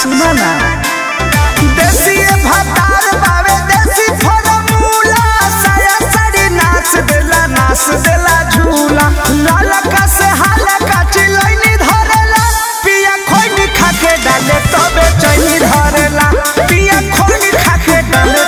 सुना ना देसी भतार बावे देसी फॉर्मूला साया साड़ी नाच देला नाच देला झूला लालका से हालका चिलैनी धरेला पिया खोइनी खाके डाले तबे चैनी धरेला पिया खोइनी खाके डाले